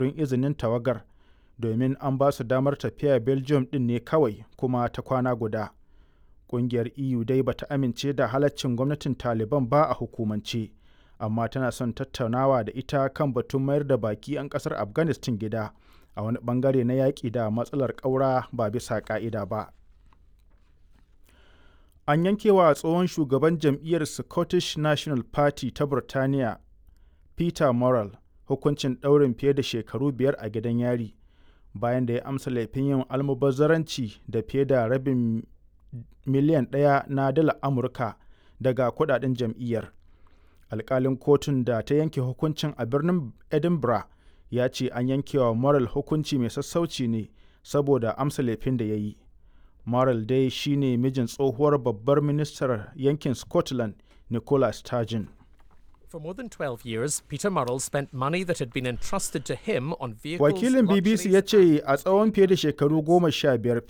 takardun izinin tawagar domin an ba su damar tafiya belgium ɗin ne kawai kuma ta kwana guda ƙungiyar eu dai bata amince da halaccin gwamnatin taliban ba a hukumance amma tana son tattaunawa da ita kan batun mayar da baki 'yan ƙasar afghanistan gida a wani bangare na yaƙi da matsalar ƙaura ba bisa ƙa'ida ba an yankewa tsohon shugaban jam'iyyar scottish national party ta burtaniya peter morrell hukuncin ɗaurin fiye da shekaru biyar a gidan yari bayan da ya amsa laifin yin almubazzaranci da fiye da rabin miliyan ɗaya na dala amurka daga kudaden jam'iyyar alkalin kotun da ta yanke hukuncin a birnin edinburgh ya ce an yankewa moral hukunci mai sassauci ne saboda amsa laifin da ya yi moral dai shine mijin tsohuwar babbar ministar yankin scotland nicola sturgeon For more than 12 years, Peter Murrell spent money that had been entrusted to him on vehicles. wakilin bbc ya ce a tsawon fiye da shekaru goma sha biyar